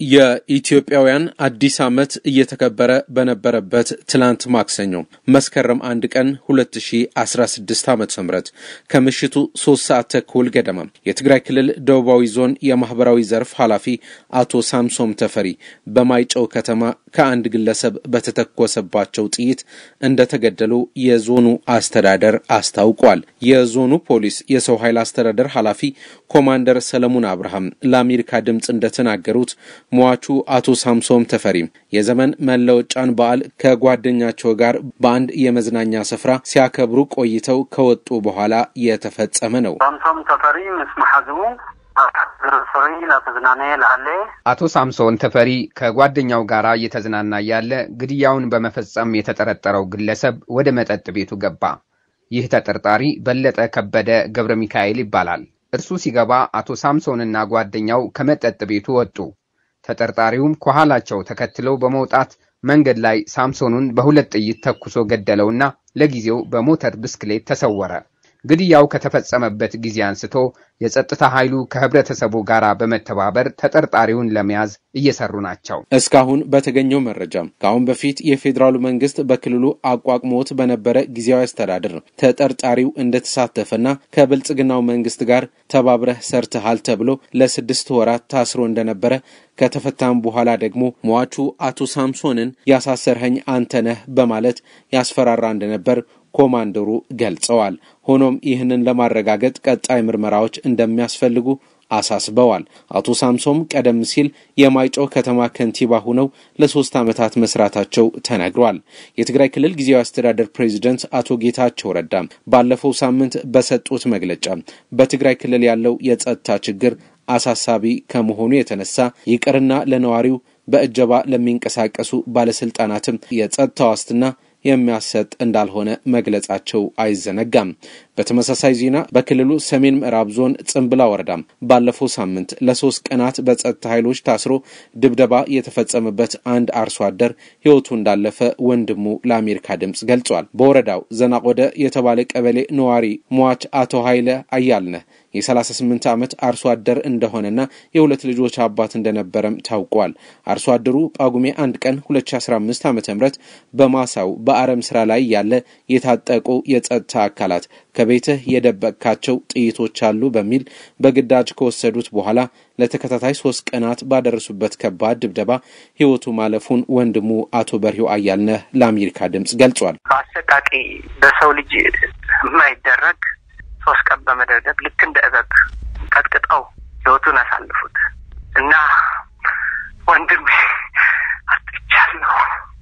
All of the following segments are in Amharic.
የኢትዮጵያውያን አዲስ ዓመት እየተከበረ በነበረበት ትላንት ማክሰኞ መስከረም አንድ ቀን 2016 ዓ ም ከምሽቱ ሶስት ሰዓት ተኩል ገደማ የትግራይ ክልል ደቡባዊ ዞን የማህበራዊ ዘርፍ ኃላፊ አቶ ሳምሶም ተፈሪ በማይጨው ከተማ ከአንድ ግለሰብ በተተኮሰባቸው ጥይት እንደተገደሉ የዞኑ አስተዳደር አስታውቋል። የዞኑ ፖሊስ የሰው ኃይል አስተዳደር ኃላፊ ኮማንደር ሰለሞን አብርሃም ለአሜሪካ ድምፅ እንደተናገሩት ሟቹ አቶ ሳምሶም ተፈሪም የዘመን መለወጫን በዓል ከጓደኛቸው ጋር በአንድ የመዝናኛ ስፍራ ሲያከብሩ ቆይተው ከወጡ በኋላ የተፈጸመ ነው። ሳምሶም ተፈሪ ምስ መሓዝሙ አቶ ሳምሶን ተፈሪ ከጓደኛው ጋር እየተዝናና ያለ ግድያውን በመፈጸም የተጠረጠረው ግለሰብ ወደ መጠጥ ቤቱ ገባ። ይህ ተጠርጣሪ በለጠ ከበደ ገብረ ሚካኤል ይባላል። እርሱ ሲገባ አቶ ሳምሶንና ጓደኛው ከመጠጥ ቤቱ ወጡ። ተጠርጣሪውም ከኋላቸው ተከትለው በመውጣት መንገድ ላይ ሳምሶኑን በሁለት ጥይት ተኩሶ ገደለውና ለጊዜው በሞተር ብስክሌት ተሰወረ። ግድያው ከተፈጸመበት ጊዜ አንስቶ የጸጥታ ኃይሉ ከህብረተሰቡ ጋር በመተባበር ተጠርጣሪውን ለመያዝ እየሰሩ ናቸው። እስካሁን በተገኘው መረጃም ከአሁን በፊት የፌዴራሉ መንግስት በክልሉ አቋቁሞት በነበረ ጊዜያዊ አስተዳደር ተጠርጣሪው እንደተሳተፈና ከብልጽግናው መንግስት ጋር ተባብረህ ሰርተሃል ተብሎ ለስድስት ወራት ታስሮ እንደነበረ ከተፈታም በኋላ ደግሞ ሟቹ አቶ ሳምሶንን ያሳሰርኸኝ አንተ ነህ በማለት ያስፈራራ እንደነበር ኮማንደሩ ገልጸዋል። ሆኖም ይህንን ለማረጋገጥ ቀጣይ ምርመራዎች እንደሚያስፈልጉ አሳስበዋል። አቶ ሳምሶም ቀደም ሲል የማይጨው ከተማ ከንቲባ ሆነው ለሶስት ዓመታት መስራታቸው ተነግሯል። የትግራይ ክልል ጊዜያዊ አስተዳደር ፕሬዚደንት አቶ ጌታቸው ረዳም ባለፈው ሳምንት በሰጡት መግለጫ በትግራይ ክልል ያለው የጸጥታ ችግር አሳሳቢ ከመሆኑ የተነሳ ይቅርና ለነዋሪው በእጀባ ለሚንቀሳቀሱ ባለስልጣናትም የጸጥታ ዋስትና የሚያሰጥ እንዳልሆነ መግለጻቸው አይዘነጋም። በተመሳሳይ ዜና በክልሉ ሰሜን ምዕራብ ዞን ጽንብላ ወረዳም ባለፈው ሳምንት ለሶስት ቀናት በጸጥታ ኃይሎች ታስሮ ድብደባ የተፈጸመበት አንድ አርሶ አደር ሕይወቱ እንዳለፈ ወንድሙ ለአሜሪካ ድምፅ ገልጿል። በወረዳው ዘናቆደ የተባለ ቀበሌ ነዋሪ ሟች አቶ ኃይለ አያልነህ የ38 ዓመት አርሶ አደር እንደሆነና የሁለት ልጆች አባት እንደነበረም ታውቋል። አርሶ አደሩ ጳጉሜ አንድ ቀን 2015 ዓ ም በማሳው በአረም ስራ ላይ ያለ የታጠቁ የጸጥታ አካላት ከቤትህ የደበቅካቸው ጥይቶች አሉ በሚል በግዳጅ ከወሰዱት በኋላ ለተከታታይ ሶስት ቀናት ባደረሱበት ከባድ ድብደባ ህይወቱ ማለፉን ወንድሙ አቶ በርሂው አያልነህ ለአሜሪካ ድምፅ ገልጿል። በአሰቃቂ በሰው ልጅ የማይደረግ ሶስት ቀን በመደብደብ ልክ እንደ እበብ ቀጥቅጠው ህይወቱን አሳልፉት እና ወንድሜ አጥቻለሁ፣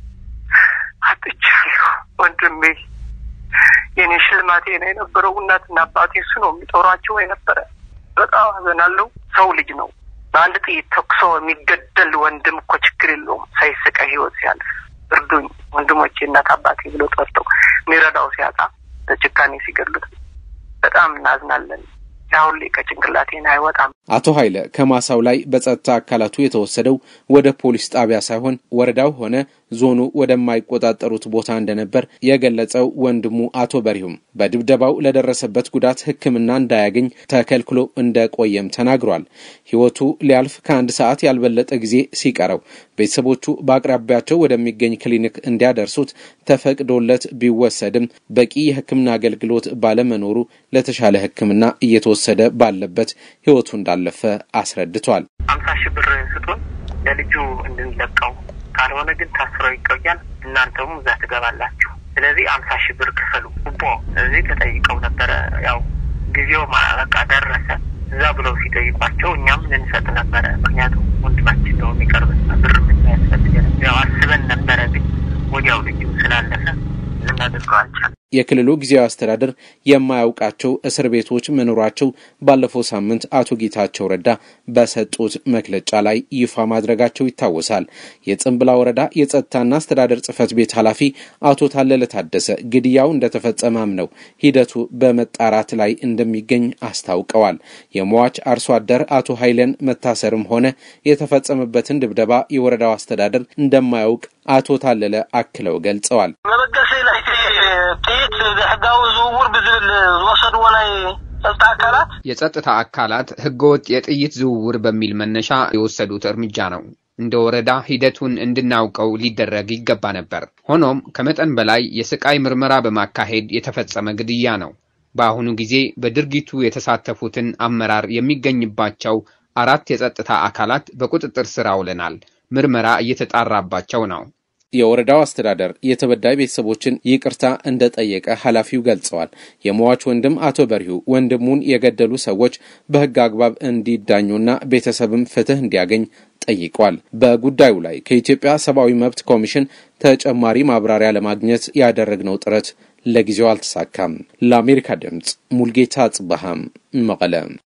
አጥቻለሁ ወንድሜ የኔ ሽልማቴ ነው የነበረው። እናትና አባቴ እሱ ነው የሚጦሯቸው የነበረ። በጣም አዘናለሁ። ሰው ልጅ ነው። በአንድ ጥይት ተኩሶ የሚገደል ወንድም እኮ ችግር የለውም ሳይስቀ ህይወት ሲያልፍ እርዱኝ ወንድሞቼ እናት አባቴ ብሎ ጠርተው የሚረዳው ሲያጣ በጭካኔ ሲገሉት በጣም እናዝናለን። አሁን ላይ ከጭንቅላቴን አይወጣም። አቶ ኃይለ ከማሳው ላይ በጸጥታ አካላቱ የተወሰደው ወደ ፖሊስ ጣቢያ ሳይሆን ወረዳው ሆነ ዞኑ ወደማይቆጣጠሩት ቦታ እንደነበር የገለጸው ወንድሙ አቶ በሪሁም በድብደባው ለደረሰበት ጉዳት ሕክምና እንዳያገኝ ተከልክሎ እንደቆየም ተናግሯል። ህይወቱ ሊያልፍ ከአንድ ሰዓት ያልበለጠ ጊዜ ሲቀረው ቤተሰቦቹ በአቅራቢያቸው ወደሚገኝ ክሊኒክ እንዲያደርሱት ተፈቅዶለት ቢወሰድም በቂ የሕክምና አገልግሎት ባለመኖሩ ለተሻለ ሕክምና እየተወሰደ ባለበት ህይወቱ እንዳለፈ አስረድቷል። አምሳ ሺህ ብር ስጡን ለልጁ እንድንለቀው ካልሆነ ግን ታስረው ይቆያል። እናንተም እዛ ትገባላችሁ። ስለዚህ አምሳ ሺህ ብር ክፈሉ ቦ ስለዚህ ተጠይቀው ነበረ። ያው ጊዜው በቃ ደረሰ እዛ ብለው ሲጠይቋቸው እኛም ልንሰጥ ነበረ። ምክንያቱም ወንድማችን ነው የሚቀርብና ብር ምን ያስፈልገን ያው አስበን ነበረ። ግን ወዲያው ልጁ ስላለፈ ልናደርገው አልቻለም። የክልሉ ጊዜያዊ አስተዳደር የማያውቃቸው እስር ቤቶች መኖራቸው ባለፈው ሳምንት አቶ ጌታቸው ረዳ በሰጡት መግለጫ ላይ ይፋ ማድረጋቸው ይታወሳል። የጽንብላ ወረዳ የጸጥታና አስተዳደር ጽሕፈት ቤት ኃላፊ አቶ ታለለ ታደሰ ግድያው እንደተፈጸመም ነው ሂደቱ በመጣራት ላይ እንደሚገኝ አስታውቀዋል። የሟች አርሶ አደር አቶ ኃይለን መታሰርም ሆነ የተፈጸመበትን ድብደባ የወረዳው አስተዳደር እንደማያውቅ አቶ ታለለ አክለው ገልጸዋል። ጥይት ሕጋዊ ዝውውር ብዝብል ዝወሰድዎ ናይ ጸጥታ አካላት የጸጥታ አካላት ህገወጥ የጥይት ዝውውር በሚል መነሻ የወሰዱት እርምጃ ነው። እንደ ወረዳ ሂደቱን እንድናውቀው ሊደረግ ይገባ ነበር። ሆኖም ከመጠን በላይ የስቃይ ምርመራ በማካሄድ የተፈጸመ ግድያ ነው። በአሁኑ ጊዜ በድርጊቱ የተሳተፉትን አመራር የሚገኝባቸው አራት የጸጥታ አካላት በቁጥጥር ስር አውለናል። ምርመራ እየተጣራባቸው ነው። የወረዳው አስተዳደር የተበዳይ ቤተሰቦችን ይቅርታ እንደጠየቀ ኃላፊው ገልጸዋል። የሟች ወንድም አቶ በሪሁ ወንድሙን የገደሉ ሰዎች በሕግ አግባብ እንዲዳኙና ቤተሰብም ፍትህ እንዲያገኝ ጠይቋል። በጉዳዩ ላይ ከኢትዮጵያ ሰብአዊ መብት ኮሚሽን ተጨማሪ ማብራሪያ ለማግኘት ያደረግነው ጥረት ለጊዜው አልተሳካም። ለአሜሪካ ድምፅ ሙልጌታ ጽበሃም መቀለም